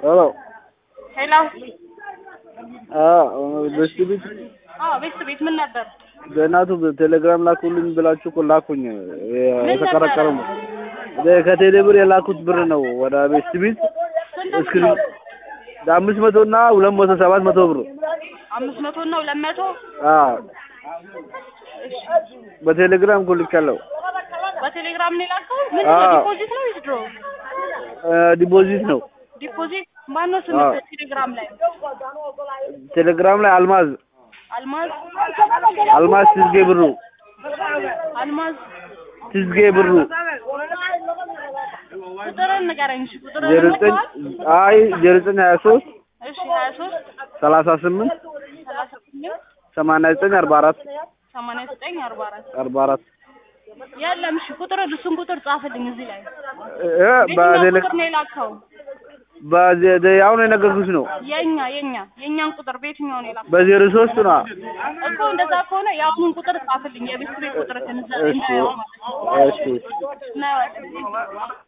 ሄሎ ሄሎ በስቲ ቤት አዎ ቤት ቤት ምን ነበር? በእናቱ ቴሌግራም ላኩልኝ ብላችሁ እኮ ላኩኝ። ምን የተቀረቀረ ነበረ? ነው ከቴሌ ብር የላኩት ብር ነው ወደ ቤስት ቤት ስንት እስክሪ ነው? አምስት መቶ እና ሁለት መቶ ሰባት መቶ ብር አምስት መቶ እና ሁለት መቶ አዎ በቴሌግራም እኮ ልኬያለሁ። በቴሌግራም ነው የላከው? ምንድን ነው አዎ። ዲፖዚት ነው ዊዝድሮ? ዲፖዚት ነው ዲፖዚት ማነው ስም አዎ። ቴሌግራም ላይ? ቴሌግራም ላይ አልማዝ አልማዝ አልማዝ ትዝጌ ብሩ አልማዝ ትዝጌ ብሩ ቁጥርን ንገረኝ እሺ ቁጥርን ዜሮ ዘጠኝ አይ ዜሮ ዘጠኝ ሀያ ሶስት እሺ ሀያ ሶስት ሰላሳ ስምንት ሰላሳ ስምንት ሰማንያ ዘጠኝ አርባ አራት ሰማንያ ዘጠኝ አርባ አራት አርባ አራት የለም እሺ ቁጥር እሱን ቁጥር ጻፍልኝ እዚህ ላይ እ የትኛው በቴሌ ቁጥር ነው የላከው? በዜ- አሁን የነገርኩሽ ነው የኛ የኛ የኛን ቁጥር በየትኛው ነው የላከው? በዜሮ ሶስት ነው እኮ እንደዛ ከሆነ የአሁኑን ቁጥር ጻፍልኝ የቤት ቤት ቁጥር ከነዛ እሺ እንዳየው ማለት ነው። እሺ እናየዋለን።